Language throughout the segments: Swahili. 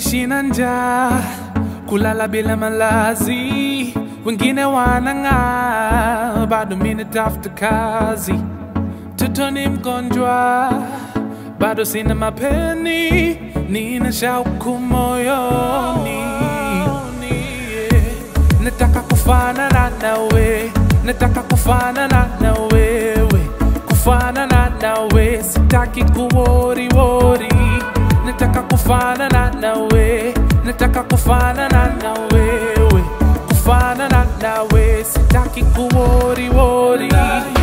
kuishi na njaa, kulala bila malazi, wengine wanang'aa, bado mimi natafuta kazi. Mtoto ni mgonjwa, bado sina mapeni, nina shauku moyoni. Nataka kufanana nawe, nataka kufanana na wewe, kufanana nawe, sitaki kuwori wori. Nataka kufanana nawe, nataka kufanana na wewe, kufanana nawe, sitaki kuwori wori.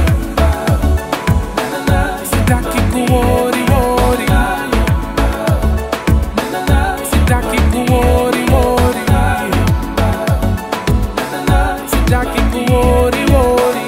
Sitaki kuwori wori. Sitaki kuwori wori. Sitaki kuwori wori.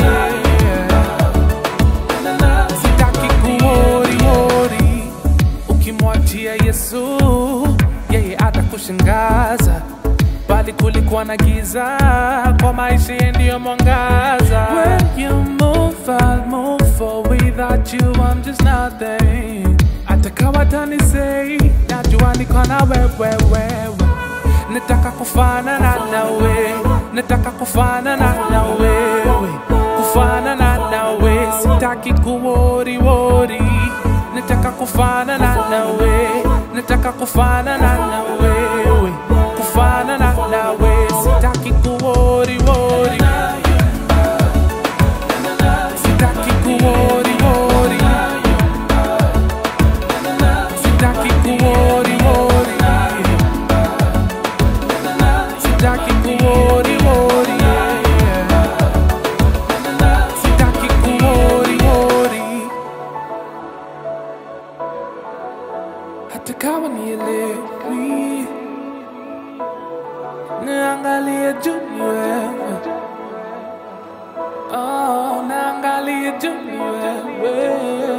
Sitaki kuwori wori. Ukimwachia Yesu, yeye atakushangaza, bali kulikuwa na giza, kwa maisha yeye ndiyo mwangaza. When you move, I'll move, for without you I'm just nothing. Atakawa tanisei, najua niko na wewe wewe. Nataka kufanana na wewe, nataka kufanana na wewe, kufanana na wewe, sitaki kuwori wori. Nataka kufanana na wewe, nataka kufanana na wewe, kufanana na wewe, sitaki kuwori wori. Sitaki kuwori wori. Sitaki kuwori wori. Sitaki kuwori wori. Sitaki kuwori wori. Hata kama nielewi, naangalia juu ni wewe. Oh, naangalia juu ni wewe.